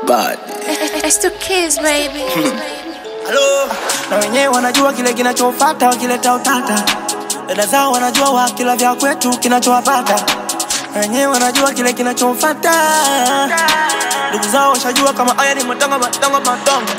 bad. It's two kids, baby. Halo, na wenyewe wanajua kile kinachofata wakileta utata. Dada zao wanajua wakila vya kwetu kinachowapata. Na wenyewe wanajua kile kinachofata. Ndugu zao washajua kama haya ni matongo matongo matongo.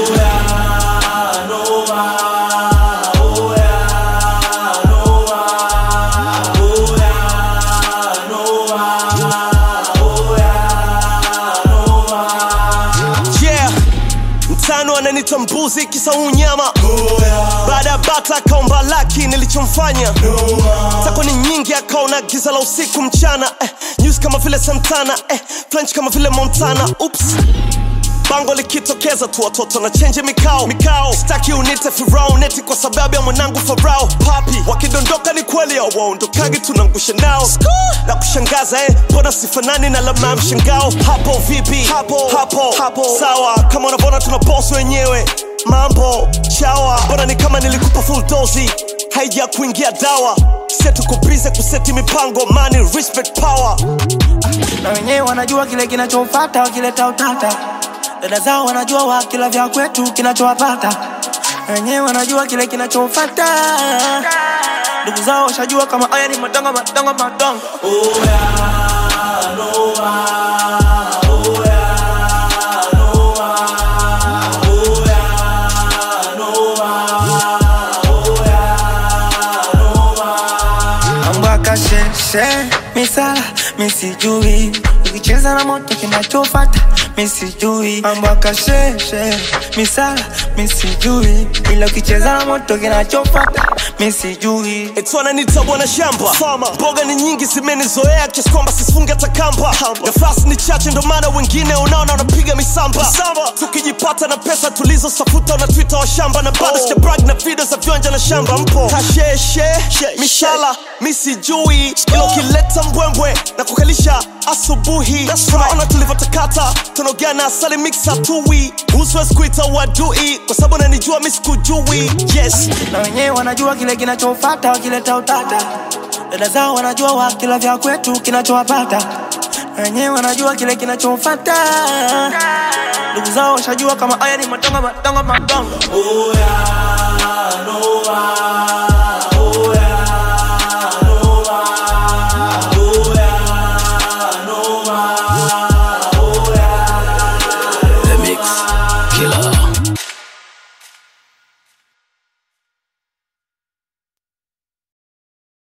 yeah mtano ananita mbuzi kisa unyama baada ya bata akaomba laki nilichomfanya tako ni nyingi akaona giza la usiku mchana eh, news kama vile santana eh, french kama vile montana ups bango likitokeza tu watoto na chenje mikao mikao staki unite firao neti kwa sababu ya mwanangu farao papi wakidondoka ni kweli awaondokagi tunangusha nao na kushangaza eh, mbona sifanani na lama ya mshangao hapo vipi hapo hapo hapo sawa kama unavyoona tuna boss wenyewe mambo chawa mbona ni kama nilikupa full dozi haija kuingia dawa setukubize kuseti mipango money respect power Na wenyewe wanajua kile kinachofata wakileta utata. Dada zao wanajua wakila vya kwetu kinachowapata. Na wenyewe wanajua kile kinachofata. Ndugu zao washajua kama haya ni matongo matongo matongo. mambo akasheshe misala misijui ukicheza na moto kinachofata misijui mambo akasheshe misala misijui ila ukicheza na moto kinachofata misijui Eti wananiita bwana shamba Farmer. mboga ni nyingi zimenizoea kiasi kwamba sisifunge hata kamba nafasi ni chache ndo maana wengine unaona wanapiga misamba tukijipata na pesa tulizosafuta na twita wa shamba na bado oh. brag na video za viwanja na shamba mpo kasheshe mishala misijui ila ukileta mbwembwe na kukalisha asubuhi tunaona tulivyotakata tunaogea na asali mixa tui uswezi kuita wadui kwa sababu nanijua misikujui yes na wenyewe wanajua kile kinachofata wakileta utata dada zao wanajua wakila vya kwetu kinachowapata na wenyewe wanajua kile kinachofata ndugu zao washajua kama haya ni matongo matongo matongo